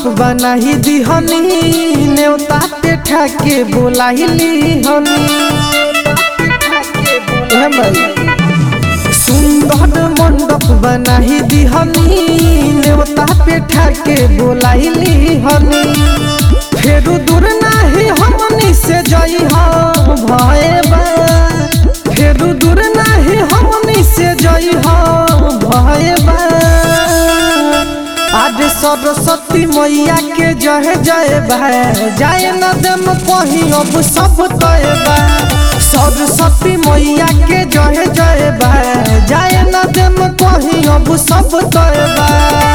मंडप बनाही दिहनी नेवता पे ठाके बोलाइली हनी ए भाई सुंदर मंडप बनाही दिहनी नेवता पे ठाके बोलाइली हनी फेरू दूर नाही हमनी से जई हो भए बा फेरू दूर नाही हमनी से जई हो भए बा आज सरस्वती मैया के जय जय भाई जाए न देम कहीं अब सब तय बा सरस्वती मैया के जय जय भाई जाए न देम कहीं अब सब तय बा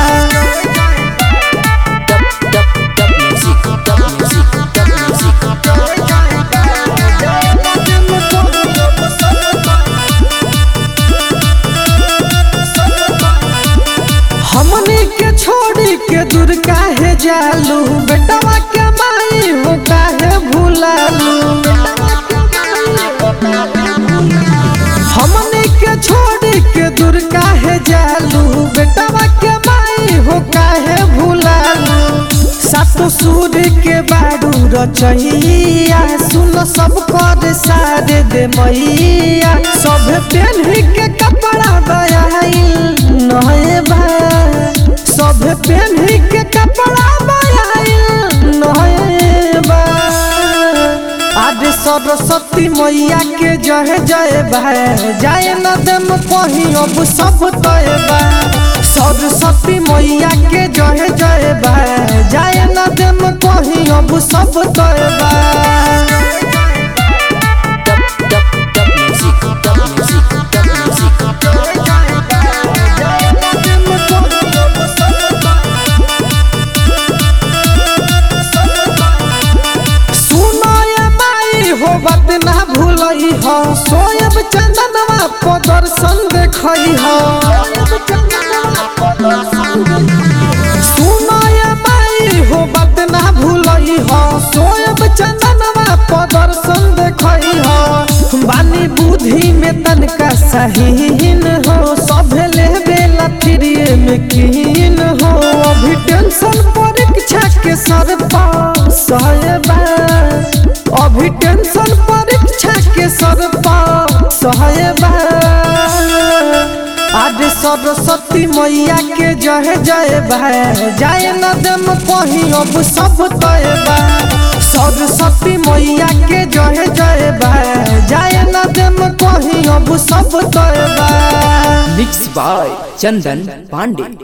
Music, music, music. हमनी के छोड़ी के दूर काहे जालू बेटवा के माई हो काहे भुलालू हमनी के छोड़ी के दूर काहे जालू बेटवा के माई हो काहे भुलालू सातो सूर्य के बारू रचैया सुन सब कर सारे दे मैया सब पेन्ही के कपड़ा बयाइल नहे बा सब पेन्ही के कपड़ा बयाइल नहे बा आज सरस्वती मैया के जय जय भाई जाए न देम कहीं अब सब तय बा सरस्वती मैया के जय जय भाई जाए न देम कहीं अब सब तय बा Music, music, music. सुनो ये माई हो बात ना भूलई हो सोयब चंदनवा को दर्शन देखई हो सुनो ये माई हो बात ना भूलई हो सोयब चंदनवा को दर्शन देखई हो बानी बुद्धि में तनका सहीन हो सभे लेबे लथरिए में कीन हो अभी टेंशन परीक्षा के सर पर सहबा अभी टेंशन परीक्षा के सर पर सहबा आज सरस्वती मैया के जय जय भाई जाए न देम कहीं अब सब तय बा सरस्वती मैया के जय जय भाई जाए न देम कहीं अब सब तय बा Mixed by Chandan Pandey.